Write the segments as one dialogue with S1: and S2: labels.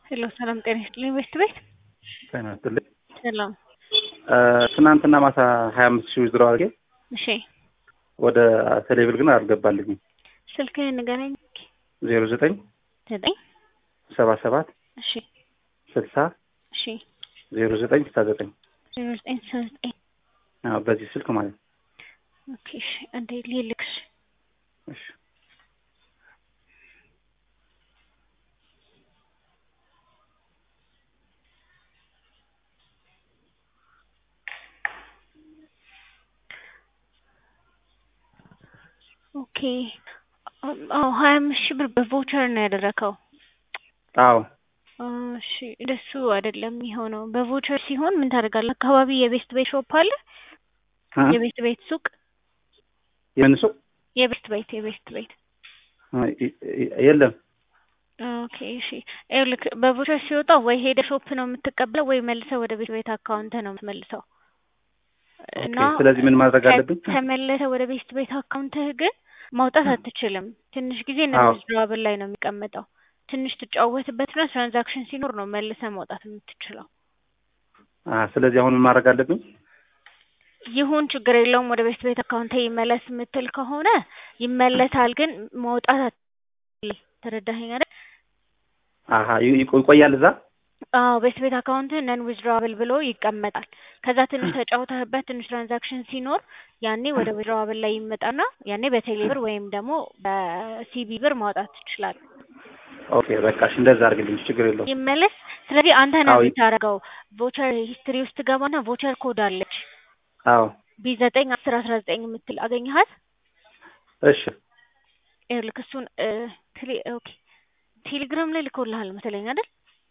S1: ሄሎ ሰላም ጤና ይስጥልኝ። ቤት ቤት
S2: ጤና ይስጥልኝ።
S1: ሰላም።
S2: ትናንትና ማታ ሀያ አምስት ሺህ ውዝድሮ አድርጌ
S1: እሺ
S2: ወደ ቴሌብር ግን አልገባልኝም።
S1: ስልክህን ንገረኝ።
S2: ዜሮ ዘጠኝ
S1: ዘጠኝ
S2: ሰባ ሰባት
S1: እሺ
S2: ስልሳ
S1: እሺ
S2: ዜሮ ዘጠኝ ስልሳ ዘጠኝ
S1: ዜሮ ዘጠኝ ስልሳ ዘጠኝ
S2: አዎ፣ በዚህ ስልክ ማለት ነው።
S1: ኦኬ እሺ እንዴ ልልክሽ
S2: እሺ
S1: ኦኬ አዎ ሀያ አምስት ሺህ ብር በቮቸር ነው ያደረከው።
S2: አዎ
S1: እሺ እንደሱ አይደለም የሚሆነው። በቮቸር ሲሆን ምን ታደርጋለህ? አካባቢ የቤስት ቤት ሾፕ አለ።
S2: እ?
S1: የቤስት ቤት ሱቅ
S2: የምን ሱቅ?
S1: የቤስት ቤት የቤስት ቤት
S2: የለም።
S1: ኦኬ እሺ ይኸውልህ በቮቸር ሲወጣ ወይ ሄደ ሾፕ ነው የምትቀበለው ወይ መልሰህ ወደ ቤት ቤት አካውንት ነው የምትመልሰው። እና
S2: ኦኬ፣ ስለዚህ ምን ማድረግ አለብኝ?
S1: ተመለሰ ወደ ቤስት ቤት አካውንትህ ግን ማውጣት አትችልም። ትንሽ ጊዜ
S2: አዎ።
S1: እነዚህ ድራብል ላይ ነው የሚቀመጠው። ትንሽ ትጫወትበትና ትራንዛክሽን ሲኖር ነው መልሰህ ማውጣት የምትችለው።
S2: አ ስለዚህ አሁን ምን ማድረግ አለብኝ?
S1: ይሁን ችግር የለውም ወደ ቤስት ቤት አካውንት ይመለስ የምትል ከሆነ ይመለሳል፣ ግን ማውጣት አትችልም። ተረዳኸኝ አይደል?
S2: አሀ ይ- ይቆ- ይቆያል እዛ?
S1: አዎ ቤስት ቤት አካውንት ነን ዊዝድራብል ብሎ ይቀመጣል። ከዛ ትንሽ ተጫውተህበት ትንሽ ትራንዛክሽን ሲኖር ያኔ ወደ ዊዝድራብል ላይ ይመጣና ያኔ በቴሌ ብር ወይም ደግሞ በሲቢ ብር ማውጣት ትችላለህ።
S2: ኦኬ በቃ እሺ፣ እንደዛ አድርግልኝ፣ ችግር የለውም።
S1: ይመለስ። ስለዚህ አንተ ነው
S2: አዎ።
S1: የምታደርገው። ቮቸር ሂስትሪ ውስጥ ገባና ቮቸር ኮድ አለች
S2: አዎ
S1: ቢ ዘጠኝ አስር አስራ ዘጠኝ የምትል አገኘሃት?
S2: እሺ
S1: ይኸውልህ እሱን እ፣ ቴሌ ኦኬ ቴሌግራም ላይ ልኮልሃል መሰለኝ አይደል?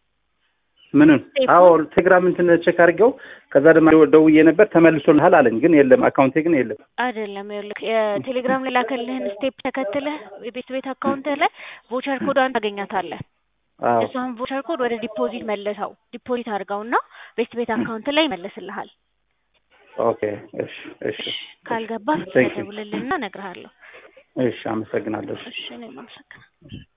S2: ምንም
S1: ቴፕ
S2: አዎ ቴሌግራም እንትን ቼክ አድርጌው ከዛ ደግሞ ደውዬ ነበር ተመልሶልሃል አለኝ፣ ግን የለም አካውንቴ ግን የለም።
S1: አይደለም ይኸውልህ የቴሌግራም ላይ ላከልህን ስቴፕ ተከትለህ የቤት ቤት አካውንት ላይ ቮቸር ኮዷን ታገኛታለህ።
S2: አዎ
S1: እሷን ቮቸር ኮድ ወደ ዲፖዚት መልሰው ዲፖዚት አድርገውና ቤት ቤት አካውንት ላይ ይመልስልሃል።
S2: ኦኬ እሺ እሺ
S1: ካልገባ
S2: Thank you.
S1: ደውልልንና እነግርሃለሁ።
S2: እሺ አመሰግናለሁ። እሺ
S1: እሺ እኔም አመሰግናለሁ።